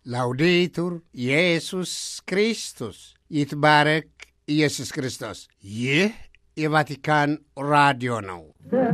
ላውዴቱር ኢየሱስ ክርስቶስ ይትባረክ ኢየሱስ ክርስቶስ። ይህ የቫቲካን ራዲዮ ነው።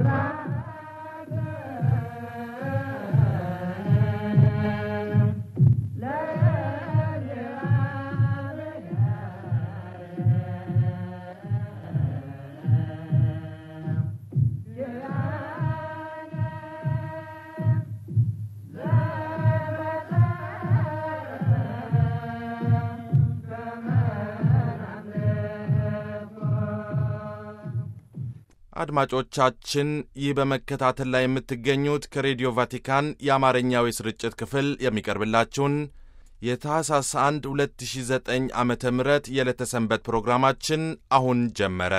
አድማጮቻችን ይህ በመከታተል ላይ የምትገኙት ከሬዲዮ ቫቲካን የአማርኛው የስርጭት ክፍል የሚቀርብላችሁን የታህሳስ 1 2009 ዓ ም የዕለተ ሰንበት ፕሮግራማችን አሁን ጀመረ።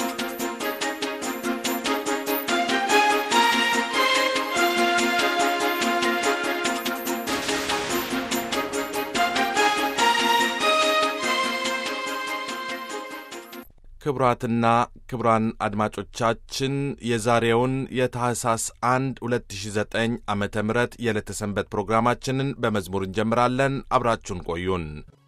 ክቡራትና ክቡራን አድማጮቻችን የዛሬውን የታህሳስ 1 2009 ዓ ም የዕለተ ሰንበት ፕሮግራማችንን በመዝሙር እንጀምራለን። አብራችሁን ቆዩን።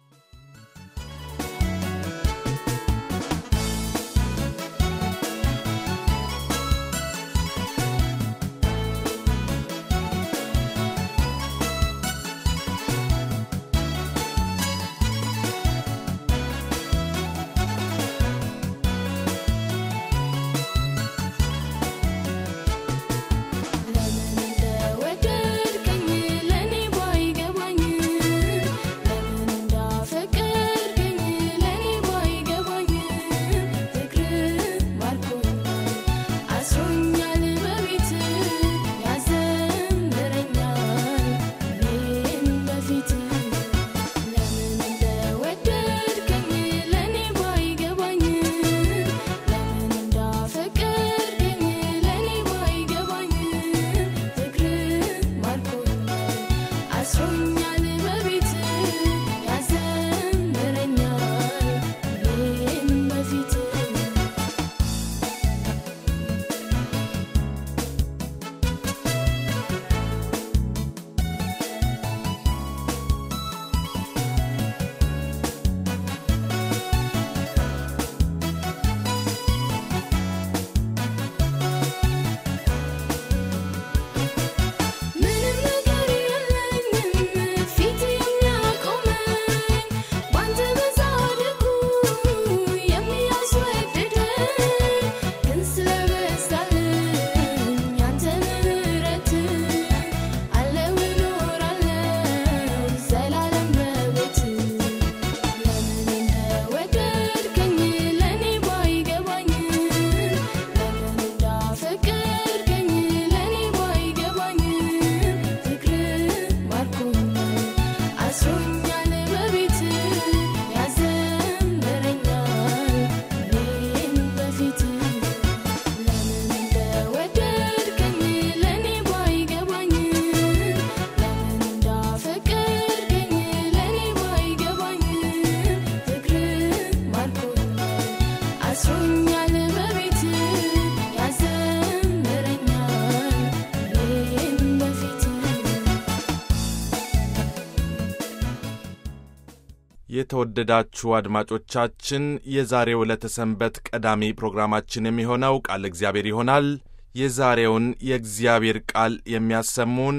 የተወደዳችሁ አድማጮቻችን የዛሬው ዕለተ ሰንበት ቀዳሚ ፕሮግራማችን የሚሆነው ቃል እግዚአብሔር ይሆናል። የዛሬውን የእግዚአብሔር ቃል የሚያሰሙን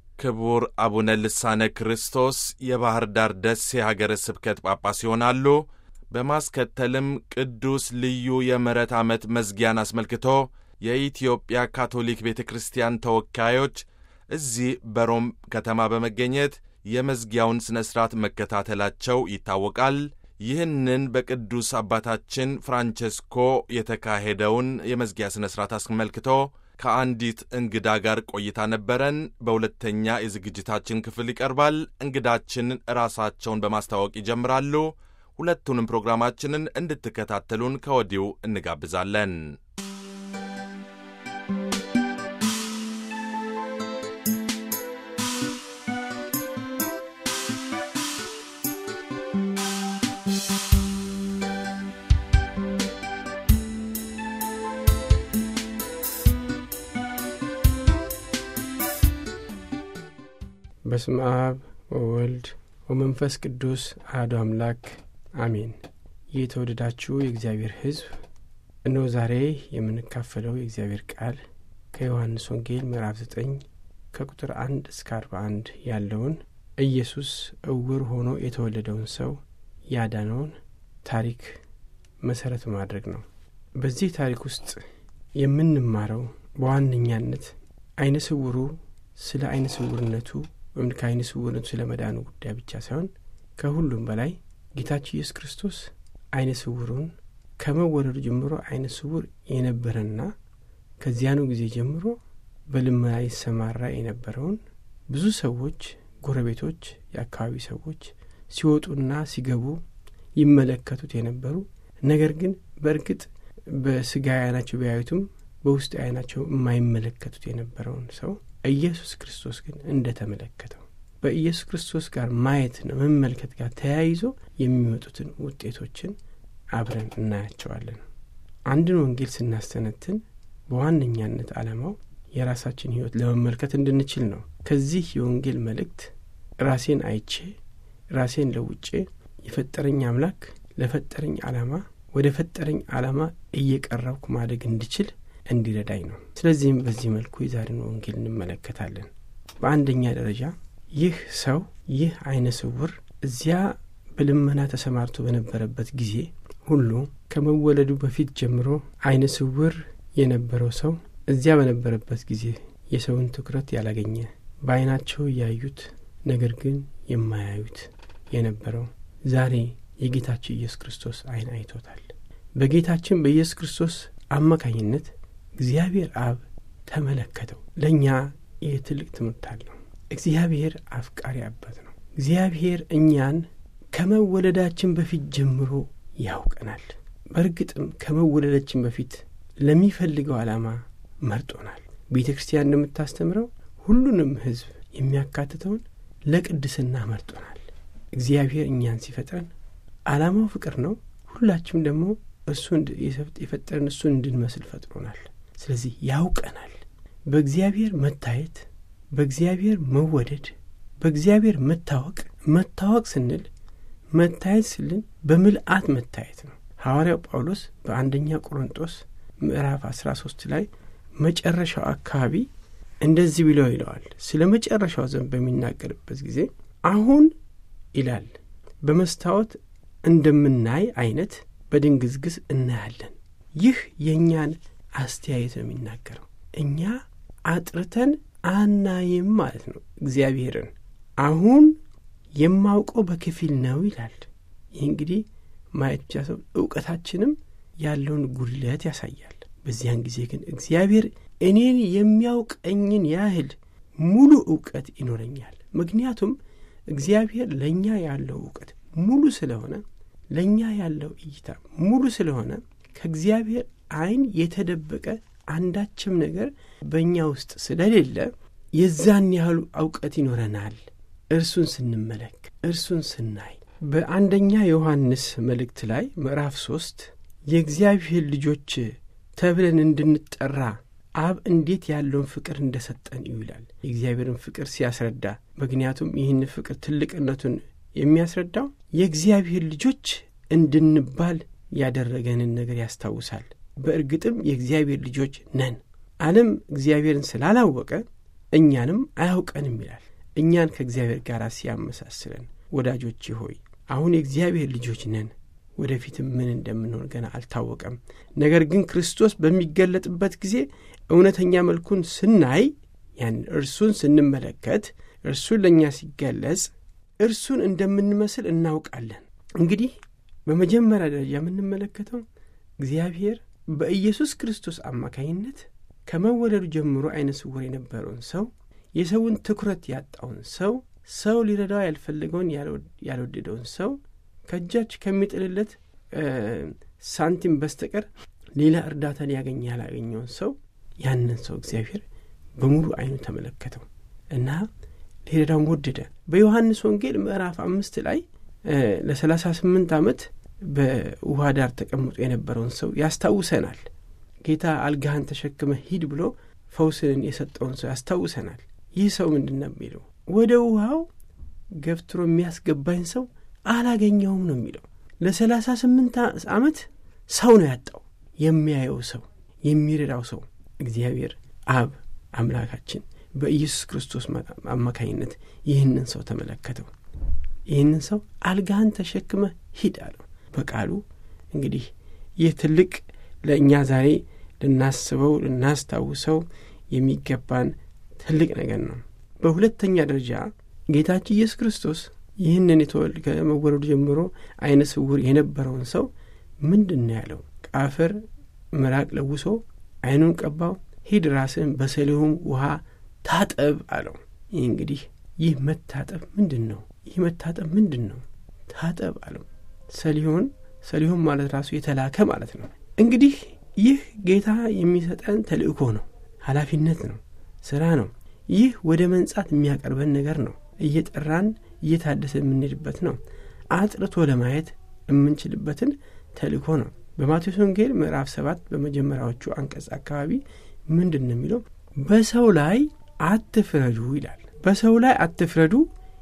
ክቡር አቡነ ልሳነ ክርስቶስ የባሕር ዳር ደሴ ሀገረ ስብከት ጳጳስ ይሆናሉ። በማስከተልም ቅዱስ ልዩ የምሕረት ዓመት መዝጊያን አስመልክቶ የኢትዮጵያ ካቶሊክ ቤተ ክርስቲያን ተወካዮች እዚህ በሮም ከተማ በመገኘት የመዝጊያውን ሥነ ሥርዓት መከታተላቸው ይታወቃል። ይህንን በቅዱስ አባታችን ፍራንቸስኮ የተካሄደውን የመዝጊያ ሥነ ሥርዓት አስመልክቶ ከአንዲት እንግዳ ጋር ቆይታ ነበረን። በሁለተኛ የዝግጅታችን ክፍል ይቀርባል። እንግዳችን ራሳቸውን በማስተዋወቅ ይጀምራሉ። ሁለቱንም ፕሮግራማችንን እንድትከታተሉን ከወዲሁ እንጋብዛለን። በስመ አብ ወወልድ ወመንፈስ ቅዱስ አሐዱ አምላክ አሜን። የተወደዳችሁ የእግዚአብሔር ሕዝብ እነሆ ዛሬ የምንካፈለው የእግዚአብሔር ቃል ከዮሐንስ ወንጌል ምዕራፍ ዘጠኝ ከቁጥር አንድ እስከ አርባ አንድ ያለውን ኢየሱስ እውር ሆኖ የተወለደውን ሰው ያዳነውን ታሪክ መሰረት ማድረግ ነው። በዚህ ታሪክ ውስጥ የምንማረው በዋነኛነት አይነ ስውሩ ስለ አይነ ስውርነቱ ወይም ከአይነ ስውርነቱ ስለ መዳኑ ጉዳይ ብቻ ሳይሆን ከሁሉም በላይ ጌታችን ኢየሱስ ክርስቶስ አይነ ስውሩን ከመወለዱ ጀምሮ አይነ ስውር የነበረና ከዚያኑ ጊዜ ጀምሮ በልመና ይሰማራ የነበረውን ብዙ ሰዎች፣ ጎረቤቶች፣ የአካባቢ ሰዎች ሲወጡና ሲገቡ ይመለከቱት የነበሩ ነገር ግን በእርግጥ በስጋ አይናቸው ቢያዩትም በውስጥ አይናቸው የማይመለከቱት የነበረውን ሰው ኢየሱስ ክርስቶስ ግን እንደ ተመለከተው በኢየሱስ ክርስቶስ ጋር ማየትና መመልከት ጋር ተያይዞ የሚመጡትን ውጤቶችን አብረን እናያቸዋለን። አንድን ወንጌል ስናስተነትን በዋነኛነት ዓላማው የራሳችን ሕይወት ለመመልከት እንድንችል ነው። ከዚህ የወንጌል መልእክት ራሴን አይቼ ራሴን ለውጬ የፈጠረኝ አምላክ ለፈጠረኝ ዓላማ ወደ ፈጠረኝ ዓላማ እየቀረብኩ ማደግ እንድችል እንዲረዳኝ ነው። ስለዚህም በዚህ መልኩ የዛሬን ወንጌል እንመለከታለን። በአንደኛ ደረጃ ይህ ሰው ይህ አይነ ስውር እዚያ በልመና ተሰማርቶ በነበረበት ጊዜ ሁሉ ከመወለዱ በፊት ጀምሮ አይነ ስውር የነበረው ሰው እዚያ በነበረበት ጊዜ የሰውን ትኩረት ያላገኘ በአይናቸው እያዩት ነገር ግን የማያዩት የነበረው ዛሬ የጌታችን ኢየሱስ ክርስቶስ አይን አይቶታል። በጌታችን በኢየሱስ ክርስቶስ አማካኝነት እግዚአብሔር አብ ተመለከተው። ለእኛ ይህ ትልቅ ትምህርት አለው። እግዚአብሔር አፍቃሪ አባት ነው። እግዚአብሔር እኛን ከመወለዳችን በፊት ጀምሮ ያውቀናል። በእርግጥም ከመወለዳችን በፊት ለሚፈልገው ዓላማ መርጦናል። ቤተ ክርስቲያን እንደምታስተምረው ሁሉንም ሕዝብ የሚያካትተውን ለቅድስና መርጦናል። እግዚአብሔር እኛን ሲፈጥረን ዓላማው ፍቅር ነው። ሁላችንም ደግሞ እርሱ የፈጠረን እሱን እንድንመስል ፈጥሮናል። ስለዚህ ያውቀናል። በእግዚአብሔር መታየት፣ በእግዚአብሔር መወደድ፣ በእግዚአብሔር መታወቅ መታወቅ ስንል መታየት ስልን በምልአት መታየት ነው። ሐዋርያው ጳውሎስ በአንደኛ ቆሮንጦስ ምዕራፍ አስራ ሶስት ላይ መጨረሻው አካባቢ እንደዚህ ብለው ይለዋል። ስለ መጨረሻው ዘመን በሚናገርበት ጊዜ አሁን ይላል በመስታወት እንደምናይ አይነት በድንግዝግዝ እናያለን። ይህ የእኛን አስተያየት ነው የሚናገረው። እኛ አጥርተን አናይም ማለት ነው እግዚአብሔርን። አሁን የማውቀው በከፊል ነው ይላል። ይህ እንግዲህ ማየት ብቻ ሰው እውቀታችንም ያለውን ጉድለት ያሳያል። በዚያን ጊዜ ግን እግዚአብሔር እኔን የሚያውቀኝን ያህል ሙሉ እውቀት ይኖረኛል። ምክንያቱም እግዚአብሔር ለእኛ ያለው እውቀት ሙሉ ስለሆነ ለእኛ ያለው እይታ ሙሉ ስለሆነ ከእግዚአብሔር ዓይን የተደበቀ አንዳችም ነገር በእኛ ውስጥ ስለሌለ የዛን ያህሉ እውቀት ይኖረናል። እርሱን ስንመለክ እርሱን ስናይ በአንደኛ ዮሐንስ መልእክት ላይ ምዕራፍ ሦስት የእግዚአብሔር ልጆች ተብለን እንድንጠራ አብ እንዴት ያለውን ፍቅር እንደ ሰጠን እዩ ይላል። የእግዚአብሔርን ፍቅር ሲያስረዳ ምክንያቱም ይህን ፍቅር ትልቅነቱን የሚያስረዳው የእግዚአብሔር ልጆች እንድንባል ያደረገንን ነገር ያስታውሳል። በእርግጥም የእግዚአብሔር ልጆች ነን። ዓለም እግዚአብሔርን ስላላወቀ እኛንም አያውቀንም ይላል። እኛን ከእግዚአብሔር ጋር ሲያመሳስለን፣ ወዳጆቼ ሆይ አሁን የእግዚአብሔር ልጆች ነን። ወደፊትም ምን እንደምንሆን ገና አልታወቀም። ነገር ግን ክርስቶስ በሚገለጥበት ጊዜ እውነተኛ መልኩን ስናይ ያን እርሱን ስንመለከት እርሱን ለእኛ ሲገለጽ እርሱን እንደምንመስል እናውቃለን። እንግዲህ በመጀመሪያ ደረጃ የምንመለከተው እግዚአብሔር በኢየሱስ ክርስቶስ አማካኝነት ከመወለዱ ጀምሮ አይነ ስውር የነበረውን ሰው የሰውን ትኩረት ያጣውን ሰው ሰው ሊረዳው ያልፈለገውን ያልወደደውን ሰው ከእጃች ከሚጥልለት ሳንቲም በስተቀር ሌላ እርዳታ ሊያገኝ ያላገኘውን ሰው ያንን ሰው እግዚአብሔር በሙሉ አይኑ ተመለከተው እና ሊረዳውን ወደደ። በዮሐንስ ወንጌል ምዕራፍ አምስት ላይ ለሰላሳ ስምንት ዓመት በውሃ ዳር ተቀምጦ የነበረውን ሰው ያስታውሰናል። ጌታ አልጋህን ተሸክመ ሂድ ብሎ ፈውስን የሰጠውን ሰው ያስታውሰናል። ይህ ሰው ምንድን ነው የሚለው? ወደ ውሃው ገፍትሮ የሚያስገባኝ ሰው አላገኘውም ነው የሚለው። ለሰላሳ ስምንት ዓመት ሰው ነው ያጣው፣ የሚያየው ሰው፣ የሚረዳው ሰው። እግዚአብሔር አብ አምላካችን በኢየሱስ ክርስቶስ አማካኝነት ይህንን ሰው ተመለከተው። ይህንን ሰው አልጋህን ተሸክመ ሂድ አለው በቃሉ። እንግዲህ ይህ ትልቅ ለእኛ ዛሬ ልናስበው ልናስታውሰው የሚገባን ትልቅ ነገር ነው። በሁለተኛ ደረጃ ጌታችን ኢየሱስ ክርስቶስ ይህንን የተወል ከመወለዱ ጀምሮ አይነ ስውር የነበረውን ሰው ምንድን ነው ያለው? ቃፈር ምራቅ ለውሶ አይኑን ቀባው፣ ሂድ ራስህን በሰሊሆም ውሃ ታጠብ አለው። ይህ እንግዲህ ይህ መታጠብ ምንድን ነው? ይህ መታጠብ ምንድን ነው? ታጠብ አለው። ሰሊሆን ሰሊሆን ማለት ራሱ የተላከ ማለት ነው። እንግዲህ ይህ ጌታ የሚሰጠን ተልእኮ ነው፣ ኃላፊነት ነው፣ ስራ ነው። ይህ ወደ መንጻት የሚያቀርበን ነገር ነው። እየጠራን እየታደሰ የምንሄድበት ነው። አጥርቶ ለማየት የምንችልበትን ተልእኮ ነው። በማቴዎስ ወንጌል ምዕራፍ ሰባት በመጀመሪያዎቹ አንቀጽ አካባቢ ምንድን ነው የሚለው? በሰው ላይ አትፍረዱ ይላል። በሰው ላይ አትፍረዱ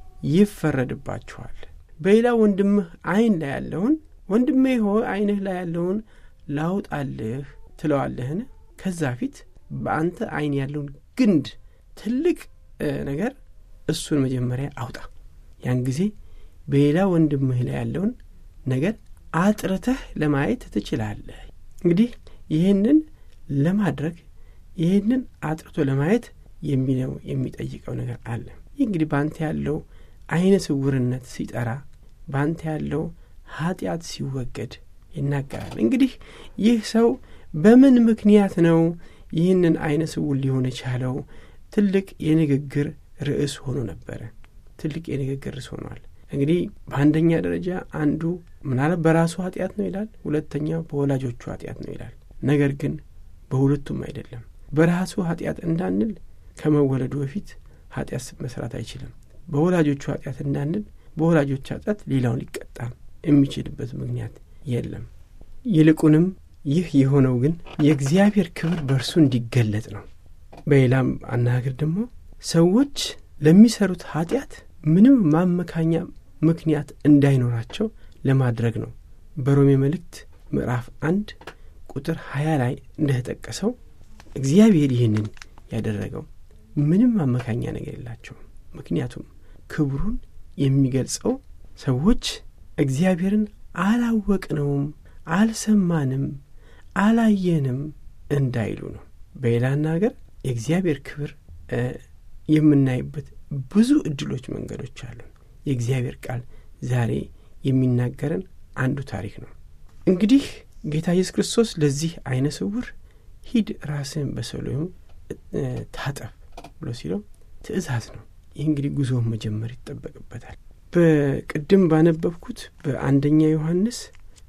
ይፈረድባችኋል። በሌላ ወንድምህ ዓይን ላይ ያለውን ወንድሜ ሆይ ዓይንህ ላይ ያለውን ላውጣልህ ትለዋለህን? ከዛ ፊት በአንተ ዓይን ያለውን ግንድ ትልቅ ነገር እሱን መጀመሪያ አውጣ። ያን ጊዜ በሌላ ወንድምህ ላይ ያለውን ነገር አጥርተህ ለማየት ትችላለህ። እንግዲህ ይህንን ለማድረግ ይህንን አጥርቶ ለማየት የሚለው የሚጠይቀው ነገር አለ። ይህ እንግዲህ በአንተ ያለው አይነ ስውርነት ሲጠራ፣ በአንተ ያለው ኃጢአት ሲወገድ ይናገራል። እንግዲህ ይህ ሰው በምን ምክንያት ነው ይህንን አይነ ስውር ሊሆን የቻለው? ትልቅ የንግግር ርዕስ ሆኖ ነበረ። ትልቅ የንግግር ርዕስ ሆኗል። እንግዲህ በአንደኛ ደረጃ አንዱ ምናልባት በራሱ ኃጢአት ነው ይላል፣ ሁለተኛው በወላጆቹ ኃጢአት ነው ይላል። ነገር ግን በሁለቱም አይደለም። በራሱ ኃጢአት እንዳንል ከመወለዱ በፊት ኃጢአት መስራት አይችልም። በወላጆቹ ኃጢአት እንዳንል በወላጆች ኃጢአት ሌላውን ሊቀጣ የሚችልበት ምክንያት የለም። ይልቁንም ይህ የሆነው ግን የእግዚአብሔር ክብር በእርሱ እንዲገለጥ ነው። በሌላም አነጋገር ደግሞ ሰዎች ለሚሰሩት ኃጢአት ምንም ማመካኛ ምክንያት እንዳይኖራቸው ለማድረግ ነው። በሮሜ መልእክት ምዕራፍ አንድ ቁጥር ሀያ ላይ እንደተጠቀሰው እግዚአብሔር ይህንን ያደረገው ምንም ማመካኛ ነገር የላቸውም። ምክንያቱም ክብሩን የሚገልጸው ሰዎች እግዚአብሔርን አላወቅነውም፣ አልሰማንም፣ አላየንም እንዳይሉ ነው። በሌላ አነጋገር የእግዚአብሔር ክብር የምናይበት ብዙ እድሎች፣ መንገዶች አሉን። የእግዚአብሔር ቃል ዛሬ የሚናገረን አንዱ ታሪክ ነው። እንግዲህ ጌታ ኢየሱስ ክርስቶስ ለዚህ አይነ ስውር ሂድ ራስህን በሰሊሆም ታጠብ ብሎ ሲለው ትእዛዝ ነው። ይህ እንግዲህ ጉዞውን መጀመር ይጠበቅበታል። በቅድም ባነበብኩት በአንደኛ ዮሐንስ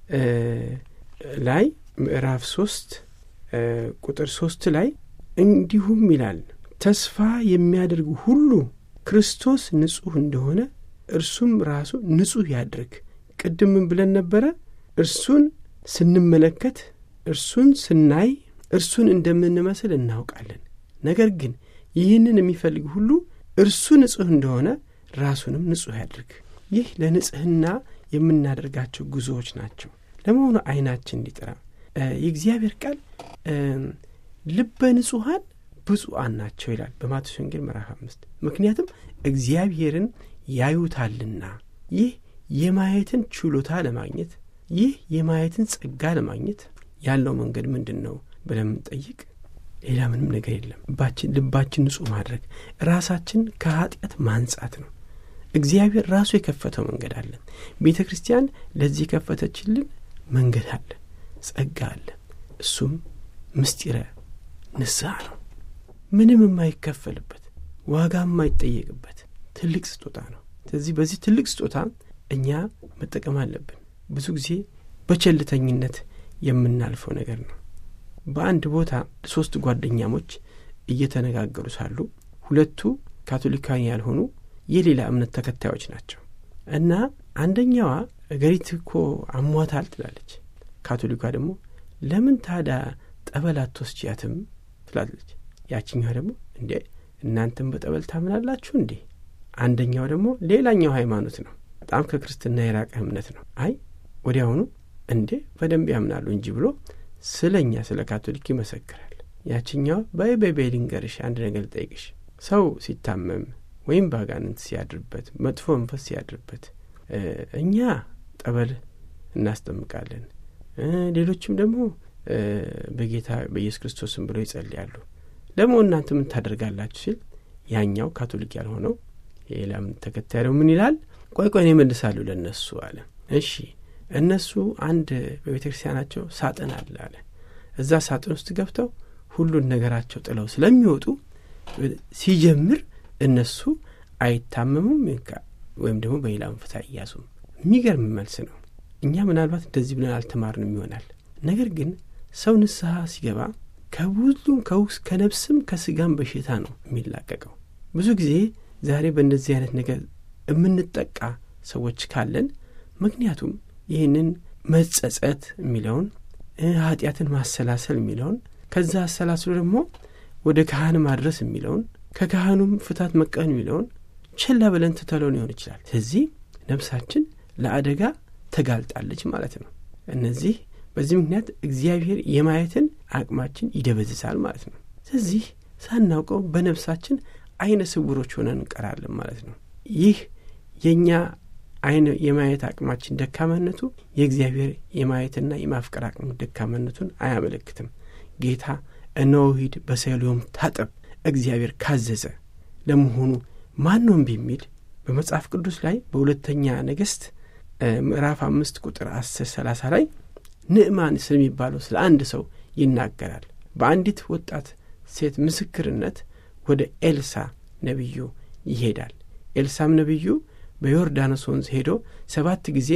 ላይ ምዕራፍ ሶስት ቁጥር ሶስት ላይ እንዲሁም ይላል ተስፋ የሚያደርግ ሁሉ ክርስቶስ ንጹሕ እንደሆነ እርሱም ራሱ ንጹሕ ያድርግ። ቅድም ምን ብለን ነበረ? እርሱን ስንመለከት፣ እርሱን ስናይ፣ እርሱን እንደምንመስል እናውቃለን። ነገር ግን ይህንን የሚፈልግ ሁሉ እርሱ ንጹሕ እንደሆነ ራሱንም ንጹሕ ያድርግ። ይህ ለንጽሕና የምናደርጋቸው ጉዞዎች ናቸው። ለመሆኑ ዓይናችን እንዲጠራ የእግዚአብሔር ቃል ልበ ንጹሐን ብፁዓን ናቸው ይላል በማቴዎስ ወንጌል ምዕራፍ አምስት ምክንያቱም እግዚአብሔርን ያዩታልና። ይህ የማየትን ችሎታ ለማግኘት ይህ የማየትን ጸጋ ለማግኘት ያለው መንገድ ምንድን ነው ብለን የምንጠይቅ ሌላ ምንም ነገር የለም። ልባችን ንጹሕ ማድረግ ራሳችን ከኃጢአት ማንጻት ነው። እግዚአብሔር ራሱ የከፈተው መንገድ አለ። ቤተ ክርስቲያን ለዚህ የከፈተችልን መንገድ አለ፣ ጸጋ አለ። እሱም ምስጢረ ንስሐ ነው። ምንም የማይከፈልበት ዋጋ የማይጠየቅበት ትልቅ ስጦታ ነው። ስለዚህ በዚህ ትልቅ ስጦታ እኛ መጠቀም አለብን። ብዙ ጊዜ በቸልተኝነት የምናልፈው ነገር ነው። በአንድ ቦታ ሶስት ጓደኛሞች እየተነጋገሩ ሳሉ ሁለቱ ካቶሊካዊ ያልሆኑ የሌላ እምነት ተከታዮች ናቸው እና አንደኛዋ እገሪት እኮ አሟታል ትላለች። ካቶሊኳ ደግሞ ለምን ታዳ ጠበል አትወስጂያትም ትላለች። ያችኛዋ ደግሞ እንዴ እናንተም በጠበል ታምናላችሁ እንዴ አንደኛው ደግሞ ሌላኛው ሃይማኖት ነው። በጣም ከክርስትና የራቀ እምነት ነው። አይ ወዲያውኑ እንዴ በደንብ ያምናሉ እንጂ ብሎ ስለ እኛ ስለ ካቶሊክ ይመሰክራል። ያችኛው በይ በይ በይ ልንገርሽ፣ አንድ ነገር ልጠይቅሽ። ሰው ሲታመም ወይም ባጋንንት ሲያድርበት፣ መጥፎ መንፈስ ሲያድርበት እኛ ጠበል እናስጠምቃለን፣ ሌሎችም ደግሞ በጌታ በኢየሱስ ክርስቶስም ብለው ይጸልያሉ። ደግሞ እናንተ ምን ታደርጋላችሁ ሲል ያኛው ካቶሊክ ያልሆነው የሌላ እምነት ተከታይ ነው ምን ይላል? ቆይ ቆይ እኔ እመልሳለሁ ለእነሱ አለ። እሺ እነሱ አንድ በቤተ ክርስቲያናቸው ሳጥን አለ አለ። እዛ ሳጥን ውስጥ ገብተው ሁሉን ነገራቸው ጥለው ስለሚወጡ ሲጀምር እነሱ አይታመሙም ወይም ደግሞ በሌላ መንፈስ አይያዙም። የሚገርም መልስ ነው። እኛ ምናልባት እንደዚህ ብለን አልተማርንም ይሆናል። ነገር ግን ሰው ንስሐ ሲገባ ከብዙም ከውስ ከነፍስም ከስጋም በሽታ ነው የሚላቀቀው። ብዙ ጊዜ ዛሬ በእንደዚህ አይነት ነገር የምንጠቃ ሰዎች ካለን ምክንያቱም ይህንን መጸጸት የሚለውን ኃጢአትን ማሰላሰል የሚለውን ከዛ አሰላስሎ ደግሞ ወደ ካህን ማድረስ የሚለውን ከካህኑም ፍታት መቀን የሚለውን ችላ ብለን ትተለው ሊሆን ይችላል። ስለዚህ ነፍሳችን ለአደጋ ተጋልጣለች ማለት ነው። እነዚህ በዚህ ምክንያት እግዚአብሔር የማየትን አቅማችን ይደበዝዛል ማለት ነው። ስለዚህ ሳናውቀው በነፍሳችን አይነ ስውሮች ሆነን እንቀራለን ማለት ነው። ይህ የእኛ አይነ የማየት አቅማችን ደካማነቱ የእግዚአብሔር የማየትና የማፍቀር አቅም ደካማነቱን አያመለክትም። ጌታ እነሆ ሂድ በሰሊሆም ታጠብ እግዚአብሔር ካዘዘ ለመሆኑ ማን ነው እምቢ የሚል? በመጽሐፍ ቅዱስ ላይ በሁለተኛ ነገሥት ምዕራፍ አምስት ቁጥር አስር ሰላሳ ላይ ንዕማን ስለሚባለው ስለ አንድ ሰው ይናገራል። በአንዲት ወጣት ሴት ምስክርነት ወደ ኤልሳ ነቢዩ ይሄዳል። ኤልሳም ነቢዩ በዮርዳኖስ ወንዝ ሄዶ ሰባት ጊዜ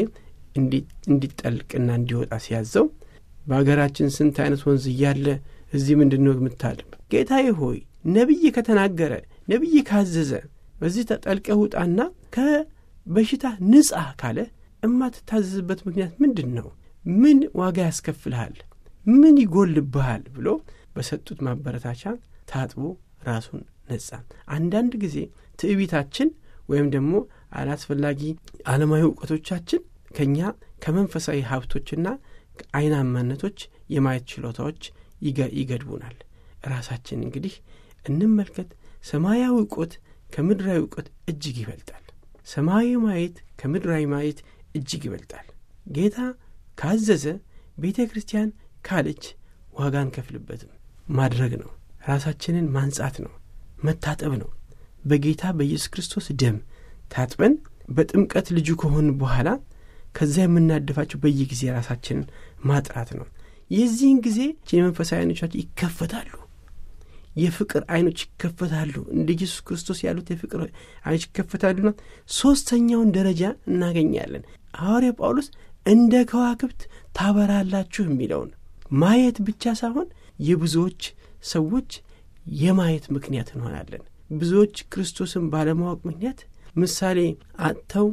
እንዲጠልቅና እንዲወጣ ሲያዘው በአገራችን ስንት አይነት ወንዝ እያለ እዚህ ምንድን ነው የምታልም? ጌታዬ ሆይ ነቢይ ከተናገረ ነቢይ ካዘዘ በዚህ ተጠልቀህ ውጣና ከበሽታ ንጻ ካለ እማትታዘዝበት ምክንያት ምንድን ነው? ምን ዋጋ ያስከፍልሃል? ምን ይጎልብሃል? ብሎ በሰጡት ማበረታቻ ታጥቦ ራሱን ነጻ። አንዳንድ ጊዜ ትዕቢታችን ወይም ደግሞ አላስፈላጊ ዓለማዊ እውቀቶቻችን ከእኛ ከመንፈሳዊ ሀብቶችና አይናማነቶች የማየት ችሎታዎች ይገድቡናል። ራሳችን እንግዲህ እንመልከት። ሰማያዊ እውቀት ከምድራዊ እውቀት እጅግ ይበልጣል። ሰማያዊ ማየት ከምድራዊ ማየት እጅግ ይበልጣል። ጌታ ካዘዘ ቤተ ክርስቲያን ካለች ዋጋ አንከፍልበትም። ማድረግ ነው። ራሳችንን ማንጻት ነው። መታጠብ ነው። በጌታ በኢየሱስ ክርስቶስ ደም ታጥበን በጥምቀት ልጁ ከሆን በኋላ ከዛ የምናደፋቸው በየጊዜ ራሳችንን ማጥራት ነው። የዚህን ጊዜ የመንፈሳዊ አይኖቻችን ይከፈታሉ። የፍቅር አይኖች ይከፈታሉ። እንደ ኢየሱስ ክርስቶስ ያሉት የፍቅር አይኖች ይከፈታሉና ሦስተኛውን ደረጃ እናገኛለን። ሐዋርያ ጳውሎስ እንደ ከዋክብት ታበራላችሁ የሚለውን ማየት ብቻ ሳይሆን የብዙዎች ሰዎች የማየት ምክንያት እንሆናለን። ብዙዎች ክርስቶስን ባለማወቅ ምክንያት ምሳሌ አጥተው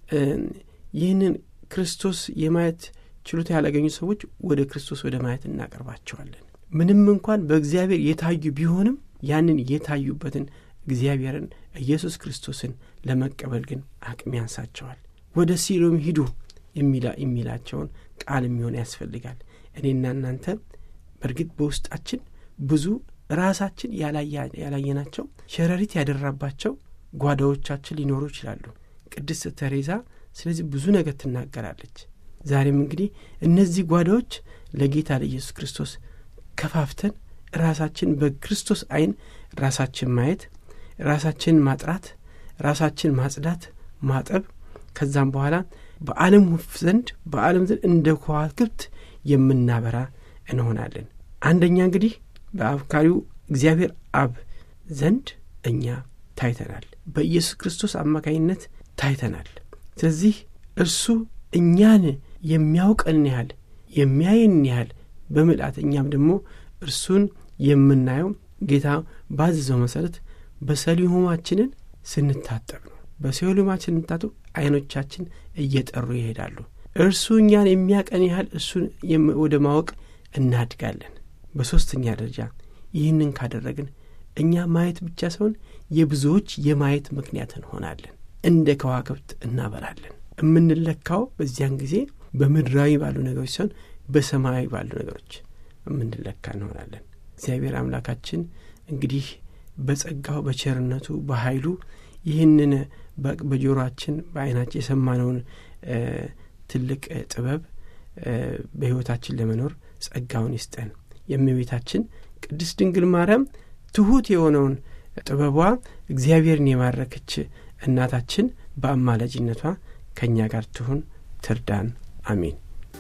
ይህንን ክርስቶስ የማየት ችሎታ ያላገኙ ሰዎች ወደ ክርስቶስ ወደ ማየት እናቀርባቸዋለን። ምንም እንኳን በእግዚአብሔር የታዩ ቢሆንም ያንን የታዩበትን እግዚአብሔርን ኢየሱስ ክርስቶስን ለመቀበል ግን አቅም ያንሳቸዋል። ወደ ሲሎም ሂዱ የሚላቸውን ቃል የሚሆን ያስፈልጋል። እኔና እናንተ በእርግጥ በውስጣችን ብዙ ራሳችን ያላየናቸው ሸረሪት ያደራባቸው ጓዳዎቻችን ሊኖሩ ይችላሉ። ቅድስት ተሬዛ ስለዚህ ብዙ ነገር ትናገራለች። ዛሬም እንግዲህ እነዚህ ጓዳዎች ለጌታ ለኢየሱስ ክርስቶስ ከፋፍተን ራሳችን በክርስቶስ ዓይን ራሳችን ማየት፣ ራሳችን ማጥራት፣ ራሳችን ማጽዳት፣ ማጠብ ከዛም በኋላ በዓለም ዘንድ በዓለም ዘንድ እንደ ከዋክብት የምናበራ እንሆናለን። አንደኛ እንግዲህ በአፍካሪው እግዚአብሔር አብ ዘንድ እኛ ታይተናል። በኢየሱስ ክርስቶስ አማካኝነት ታይተናል። ስለዚህ እርሱ እኛን የሚያውቀን ያህል የሚያየን ያህል በምልአት እኛም ደግሞ እርሱን የምናየው ጌታ ባዘዘው መሰረት በሰሊሆማችንን ስንታጠብ ነው። በሰሊሆማችን ስንታጠብ አይኖቻችን እየጠሩ ይሄዳሉ። እርሱ እኛን የሚያቀን ያህል እሱን ወደ ማወቅ እናድጋለን። በሦስተኛ ደረጃ ይህንን ካደረግን እኛ ማየት ብቻ ሳይሆን የብዙዎች የማየት ምክንያት እንሆናለን። እንደ ከዋክብት እናበራለን። የምንለካው በዚያን ጊዜ በምድራዊ ባሉ ነገሮች ሳይሆን በሰማያዊ ባሉ ነገሮች የምንለካ እንሆናለን። እግዚአብሔር አምላካችን እንግዲህ በጸጋው በቸርነቱ በኃይሉ ይህንን በጆሮአችን በዓይናችን የሰማነውን ትልቅ ጥበብ በሕይወታችን ለመኖር ጸጋውን ይስጠን። የእመቤታችን ቅድስት ድንግል ማርያም ትሑት የሆነውን ጥበቧ እግዚአብሔርን የማረከች እናታችን በአማላጅነቷ ከእኛ ጋር ትሁን፣ ትርዳን። አሜን።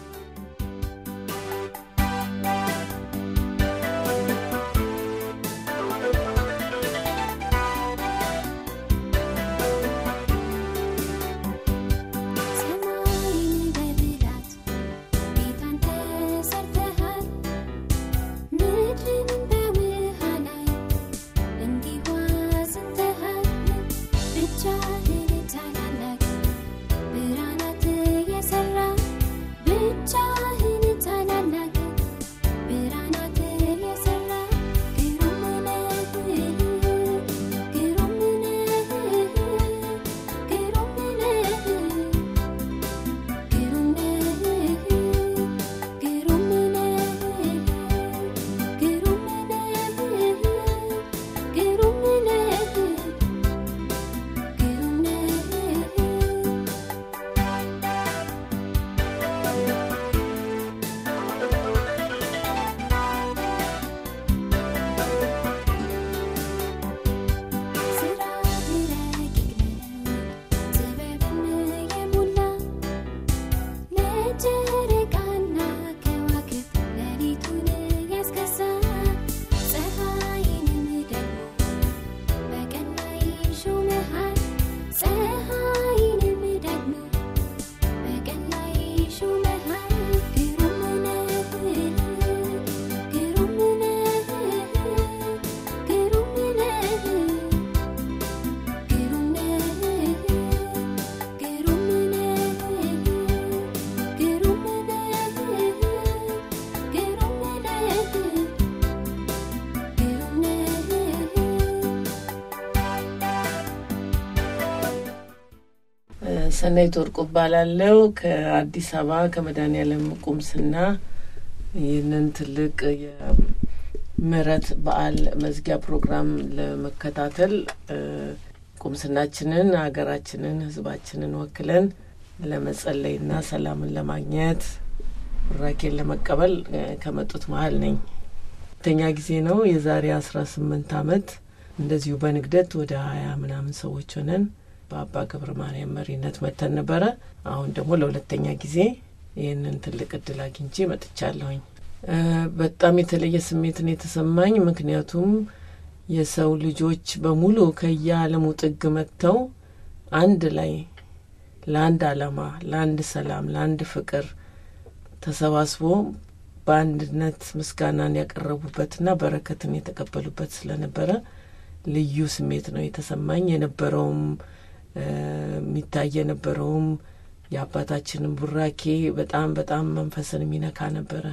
ሰናይት ወርቁ እባላለሁ ከአዲስ አበባ ከመድኃኔዓለም ቁምስና ይህንን ትልቅ የምህረት በዓል መዝጊያ ፕሮግራም ለመከታተል ቁምስናችንን፣ ሀገራችንን፣ ሕዝባችንን ወክለን ለመጸለይና ሰላምን ለማግኘት ቡራኬን ለመቀበል ከመጡት መሀል ነኝ። ሁለተኛ ጊዜ ነው። የዛሬ አስራ ስምንት አመት እንደዚሁ በንግደት ወደ ሀያ ምናምን ሰዎች ሆነን በአባ ገብረ ማርያም መሪነት መተን ነበረ። አሁን ደግሞ ለሁለተኛ ጊዜ ይህንን ትልቅ እድል አግኝቼ መጥቻለሁኝ። በጣም የተለየ ስሜትን የተሰማኝ ምክንያቱም የሰው ልጆች በሙሉ ከየዓለሙ ጥግ መጥተው አንድ ላይ ለአንድ ዓላማ፣ ለአንድ ሰላም፣ ለአንድ ፍቅር ተሰባስቦ በአንድነት ምስጋናን ያቀረቡበትና በረከትን የተቀበሉበት ስለነበረ ልዩ ስሜት ነው የተሰማኝ። የነበረውም የሚታይ የነበረውም የአባታችንን ቡራኬ በጣም በጣም መንፈስን የሚነካ ነበረ።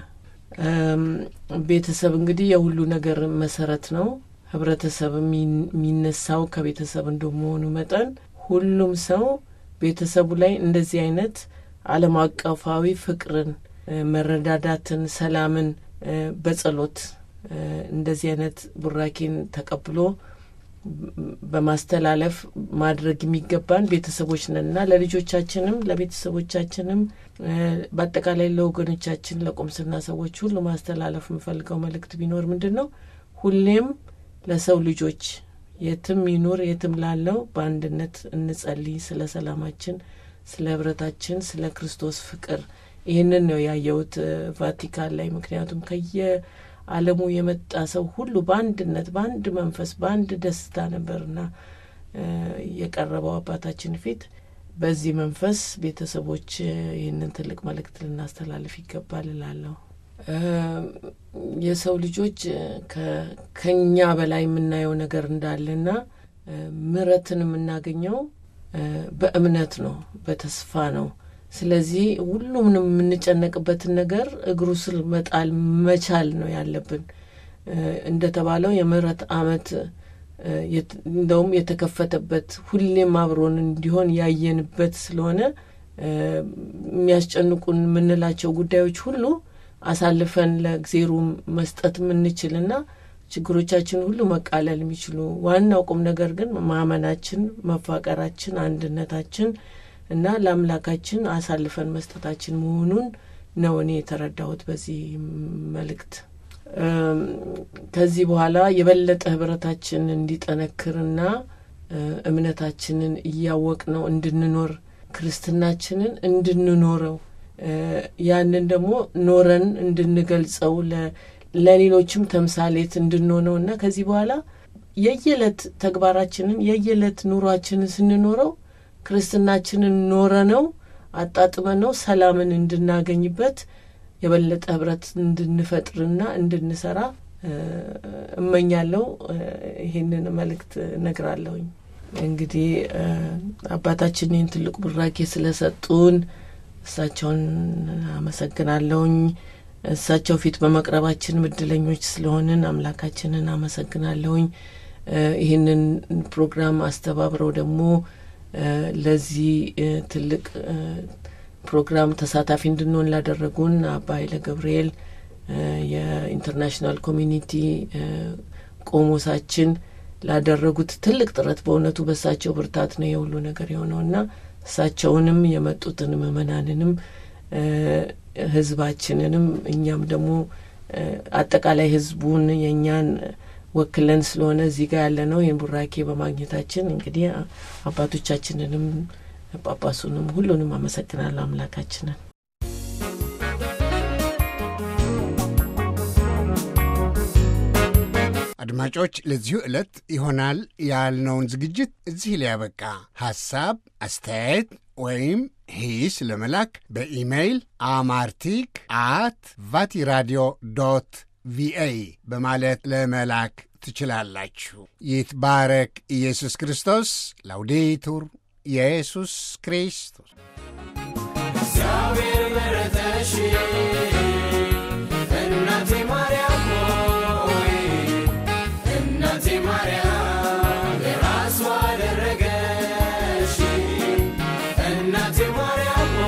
ቤተሰብ እንግዲህ የሁሉ ነገር መሰረት ነው። ህብረተሰብ የሚነሳው ከቤተሰብ እንደመሆኑ መጠን ሁሉም ሰው ቤተሰቡ ላይ እንደዚህ አይነት ዓለም አቀፋዊ ፍቅርን፣ መረዳዳትን፣ ሰላምን በጸሎት እንደዚህ አይነት ቡራኬን ተቀብሎ በማስተላለፍ ማድረግ የሚገባን ቤተሰቦች ነንና ለልጆቻችንም ለቤተሰቦቻችንም በአጠቃላይ ለወገኖቻችን ለቁምስና ሰዎች ሁሉ ማስተላለፍ የምፈልገው መልእክት ቢኖር ምንድን ነው? ሁሌም ለሰው ልጆች የትም ይኑር የትም ላለው በአንድነት እንጸልይ፣ ስለ ሰላማችን፣ ስለ ህብረታችን፣ ስለ ክርስቶስ ፍቅር። ይህንን ነው ያየሁት ቫቲካን ላይ ምክንያቱም ከየ ዓለሙ የመጣ ሰው ሁሉ በአንድነት በአንድ መንፈስ በአንድ ደስታ ነበርና የቀረበው አባታችን ፊት። በዚህ መንፈስ ቤተሰቦች ይህንን ትልቅ መልእክት ልናስተላልፍ ይገባል እላለሁ። የሰው ልጆች ከኛ በላይ የምናየው ነገር እንዳለና ምሕረትን የምናገኘው በእምነት ነው፣ በተስፋ ነው። ስለዚህ ሁሉምንም የምንጨነቅበትን ነገር እግሩ ስር መጣል መቻል ነው ያለብን። እንደተባለው የምህረት ዓመት እንደውም የተከፈተበት ሁሌም አብሮን እንዲሆን ያየንበት ስለሆነ የሚያስጨንቁን የምንላቸው ጉዳዮች ሁሉ አሳልፈን ለእግዜሩ መስጠት የምንችልና ችግሮቻችን ሁሉ መቃለል የሚችሉ ዋናው ቁም ነገር ግን ማመናችን፣ መፋቀራችን፣ አንድነታችን እና ለአምላካችን አሳልፈን መስጠታችን መሆኑን ነው እኔ የተረዳሁት በዚህ መልእክት። ከዚህ በኋላ የበለጠ ህብረታችን እንዲጠነክርና እምነታችንን እያወቅ ነው እንድንኖር ክርስትናችንን እንድንኖረው ያንን ደግሞ ኖረን እንድንገልጸው ለሌሎችም ተምሳሌት እንድንሆነው እና ከዚህ በኋላ የየዕለት ተግባራችንን የየዕለት ኑሯችንን ስንኖረው ክርስትናችንን ኖረ ነው አጣጥመ ነው ሰላምን እንድናገኝበት የበለጠ ህብረት እንድንፈጥርና እንድንሰራ እመኛለሁ። ይሄንን መልእክት እነግራለሁኝ። እንግዲህ አባታችን ይህን ትልቁ ብራኬ ስለሰጡን እሳቸውን አመሰግናለሁኝ። እሳቸው ፊት በመቅረባችን እድለኞች ስለሆንን አምላካችንን አመሰግናለሁኝ። ይህንን ፕሮግራም አስተባብረው ደግሞ ለዚህ ትልቅ ፕሮግራም ተሳታፊ እንድንሆን ላደረጉን አባ ኃይለ ገብርኤል የኢንተርናሽናል ኮሚኒቲ ቆሞሳችን ላደረጉት ትልቅ ጥረት በእውነቱ በእሳቸው ብርታት ነው የሁሉ ነገር የሆነውና እሳቸውንም የመጡትን ምእመናንንም ህዝባችንንም እኛም ደግሞ አጠቃላይ ህዝቡን የእኛን ወክለን ስለሆነ እዚህ ጋር ያለ ነው ይህን ቡራኬ በማግኘታችን እንግዲህ አባቶቻችንንም ጳጳሱንም ሁሉንም አመሰግናለሁ አምላካችንን። አድማጮች ለዚሁ ዕለት ይሆናል ያልነውን ዝግጅት እዚህ ሊያበቃ ሐሳብ፣ አስተያየት ወይም ሂስ ለመላክ በኢሜይል አማርቲክ አት ቫቲራዲዮ ዶት ቪኦኤ በማለት ለመላክ ትችላላችሁ። ይትባረክ ኢየሱስ ክርስቶስ። ላውዴቱር ኢየሱስ ክርስቶስ። እግዚአብሔር መረጠሽ እናቴ ማርያም ሆይ እናቴ ማርያም የራሷ አደረገሽ እናቴ ማርያም